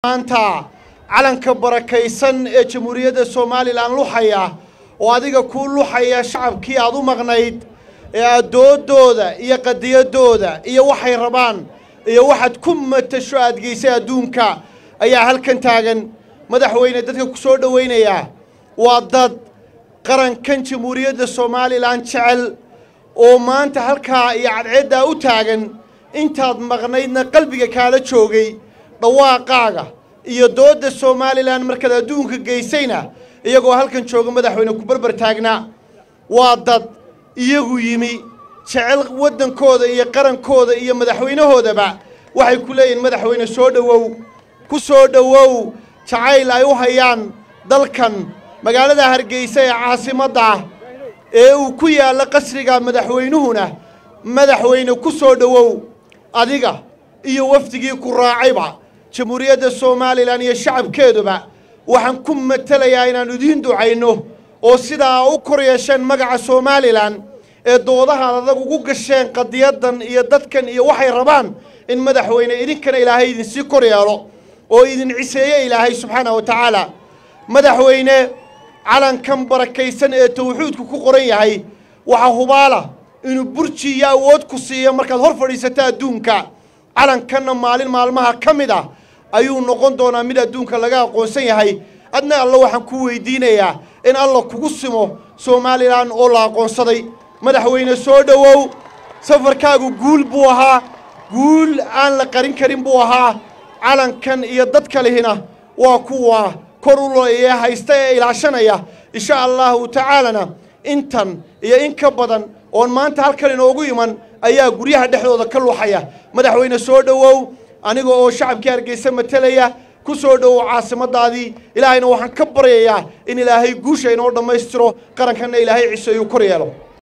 maanta calanka barakaysan ee jamhuuriyadda somalilan luxaya oo adiga kuu luxaya shacabkii aad u maqnayd ee aad doodooda iyo qadiyadooda iyo waxay rabaan iyo waxaad ku matasho aad geysay adduunka ayaa halkan taagan madaxweyne dadka ku soo dhowaynayaa waa dad qarankan jamhuuriyadda somalilan jecel oo maanta halkaa iyo cadceeddaa u taagan intaad maqnaydna qalbiga kaala joogay dhawaaqaaga iyo doodda somalilan markaad adduunka geysayna iyagoo halkan jooga madaxweyne ku barbar taagnaa waa dad iyagu yimi jecel waddankooda iyo qarankooda iyo madaxweynahoodaba waxay ku leeyihiin madaxweyne soo dhowow ku soo dhowow jacayl ay u hayaan dalkan magaalada hargeysa ee caasimadda ah ee uu ku yaallo qasriga madaxweynuhuna madaxweyne ku soo dhowow adiga iyo wafdigii ku raacayba jamhuuriyadda somalilan iyo shacabkeeduba waxaan ku matelayaa inaan idiin ducayno oo sidaa u kor yeesheen magaca somalilan ee doodahaan adag ugu gasheen qadiyaddan iyo dadkan iyo waxay rabaan in madaxweyne idinkana ilaahay idinsii kor yeelo oo idin ciseeye ilaahay subxaana wa tacaala madaxweyne calankan barakaysan ee tawxiidku ku qoran yahay waxaa hubaala inuu burji iyo awood ku siiyo markaad hor fadhiisato adduunka calankanna maalin maalmaha ka mid ah ayuu noqon doonaa mid adduunka laga aqoonsan yahay adna alla waxaan ku weydiinayaa in alla kugu simo somalilan oo la aqoonsaday madaxweyne soo dhowow safarkaagu guul buu ahaa guul aan la qarin karin buu ahaa calankan iyo dad kalihina waa kuwa kor u ee haysta ee ilaashanaya insha allahu tacaalana intan iyo in ka badan oon maanta halkan inoogu iman ayaa guryaha dhexdooda ka luuxaya madaxweyne soo dhowow aniga oo shacabkii hargeysa matelaya ku soo dhowow caasimadaadii ilaahayna waxaan ka baryayaa in ilaahay guusha inoo dhammaystiro qarankanna ilaahay ciseeyuu kor yeelo